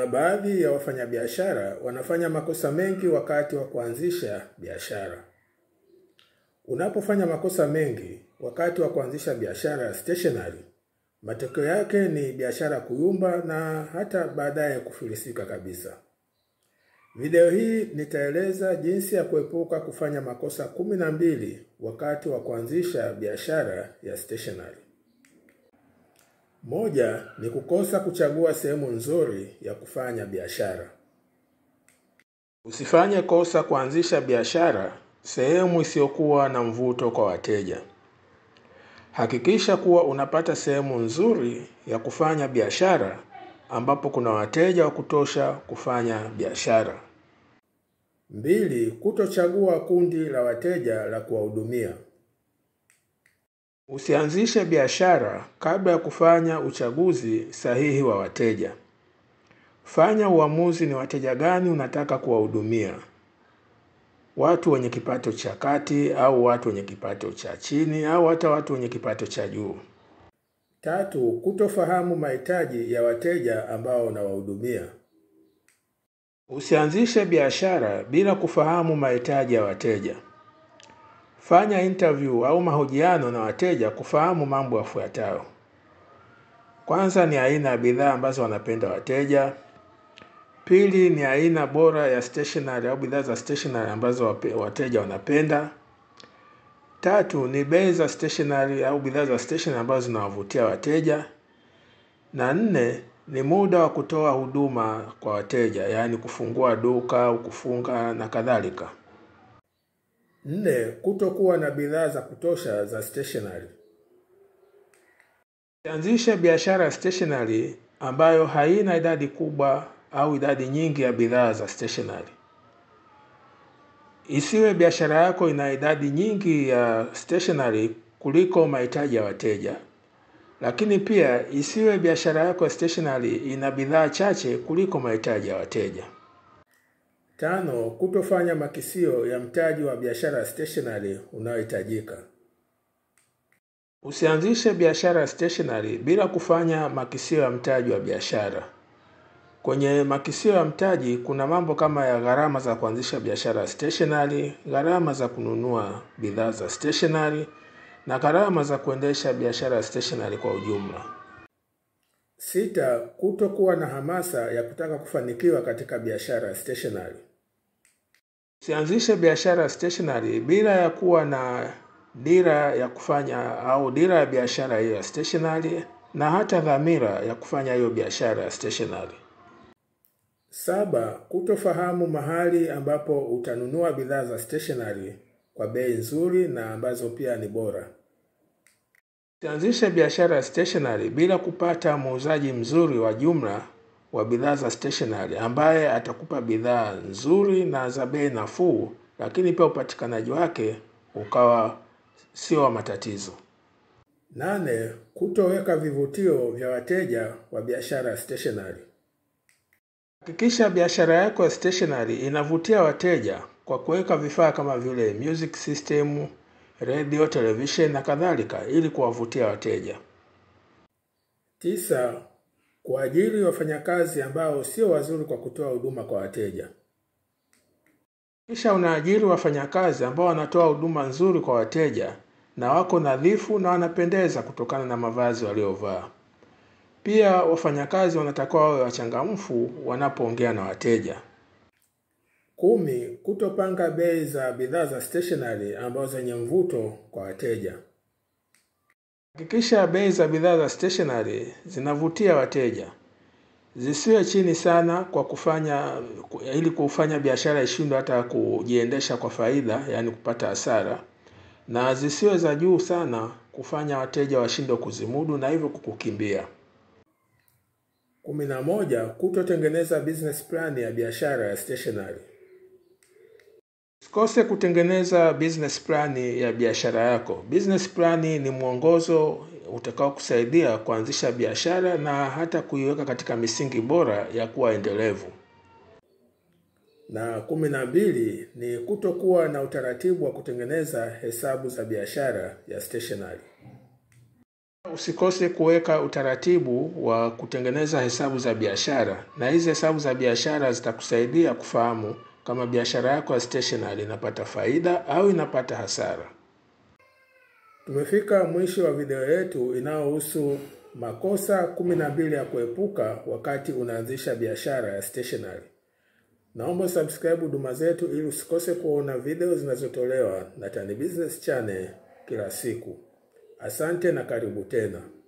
Kuna baadhi ya wafanyabiashara wanafanya makosa mengi wakati wa kuanzisha biashara. Unapofanya makosa mengi wakati wa kuanzisha biashara ya stationery, matokeo yake ni biashara kuyumba na hata baadaye kufilisika kabisa. Video hii nitaeleza jinsi ya kuepuka kufanya makosa kumi na mbili wakati wa kuanzisha biashara ya stationery. Moja ni kukosa kuchagua sehemu nzuri ya kufanya biashara. Usifanye kosa kuanzisha biashara sehemu isiyokuwa na mvuto kwa wateja. Hakikisha kuwa unapata sehemu nzuri ya kufanya biashara ambapo kuna wateja wa kutosha kufanya biashara. Mbili, kutochagua kundi la wateja la kuwahudumia. Usianzishe biashara kabla ya kufanya uchaguzi sahihi wa wateja. Fanya uamuzi ni wateja gani unataka kuwahudumia. Watu wenye kipato cha kati au watu wenye kipato cha chini au hata watu wenye kipato cha juu. Tatu, kutofahamu mahitaji ya wateja ambao unawahudumia. Usianzishe biashara bila kufahamu mahitaji ya wateja. Fanya interview au mahojiano na wateja kufahamu mambo yafuatayo. Kwanza ni aina ya bidhaa ambazo wanapenda wateja. Pili ni aina bora ya stationery au bidhaa za stationery ambazo wateja wanapenda. Tatu ni bei za stationery au bidhaa za stationery ambazo zinawavutia wateja. Na nne ni muda wa kutoa huduma kwa wateja, yaani kufungua duka au kufunga na kadhalika. Nne, kutokuwa na bidhaa za kutosha za stationery. Anzisha biashara ya stationery ambayo haina idadi kubwa au idadi nyingi ya bidhaa za stationery. Isiwe biashara yako ina idadi nyingi ya stationery kuliko mahitaji ya wateja. Lakini pia isiwe biashara yako ya stationery ina bidhaa chache kuliko mahitaji ya wateja. Tano, kutofanya makisio ya mtaji wa biashara ya stationery unaohitajika. Usianzishe biashara ya stationery bila kufanya makisio ya mtaji wa biashara. Kwenye makisio ya mtaji kuna mambo kama ya gharama za kuanzisha biashara ya stationery, gharama za kununua bidhaa za stationery na gharama za kuendesha biashara ya stationery kwa ujumla. Sita, kutokuwa na hamasa ya kutaka kufanikiwa katika biashara ya stationery. Usianzishe biashara ya stationery bila ya kuwa na dira ya kufanya au dira ya biashara hiyo ya stationery na hata dhamira ya kufanya hiyo biashara ya stationery. Saba, kutofahamu mahali ambapo utanunua bidhaa za stationery kwa bei nzuri na ambazo pia ni bora. Usianzishe biashara ya stationery bila kupata muuzaji mzuri wa jumla wa bidhaa za stationery ambaye atakupa bidhaa nzuri na za bei nafuu, lakini pia upatikanaji wake ukawa sio wa matatizo. Nane, kutoweka vivutio vya wateja wa biashara ya stationery. Hakikisha biashara yako ya stationery inavutia wateja kwa kuweka vifaa kama vile music system, radio, television na kadhalika ili kuwavutia wateja. Tisa, kuajiri wafanyakazi ambao sio wazuri kwa kutoa huduma kwa wateja. Kisha unaajiri wafanyakazi ambao wanatoa huduma nzuri kwa wateja na wako nadhifu na wanapendeza kutokana na mavazi waliovaa. Pia wafanyakazi wanatakiwa wawe wachangamfu wanapoongea na wateja. Kumi, kutopanga bei za bidhaa za stationery ambazo zenye mvuto kwa wateja. Hakikisha bei za bidhaa za stationery zinavutia wateja. Zisiwe chini sana kwa kufanya ili kufanya biashara ishindwe hata kujiendesha kwa faida, yaani kupata hasara. Na zisiwe za juu sana kufanya wateja washindwe kuzimudu na hivyo kukukimbia. Kumi na moja, kutotengeneza business plan ya biashara ya stationery. Usikose kutengeneza business plan ya biashara yako. Business plan ni mwongozo utakao kusaidia kuanzisha biashara na hata kuiweka katika misingi bora ya kuwa endelevu. Na kumi na mbili ni kutokuwa na utaratibu wa kutengeneza hesabu za biashara ya stationery. Usikose kuweka utaratibu wa kutengeneza hesabu za biashara, na hizi hesabu za biashara zitakusaidia kufahamu kama biashara yako ya stationery inapata faida au inapata hasara. Tumefika mwisho wa video yetu inayohusu makosa kumi na mbili ya kuepuka wakati unaanzisha biashara ya stationery. Naomba subscribe huduma zetu ili usikose kuona video zinazotolewa na Tan Business Channel kila siku. Asante na karibu tena.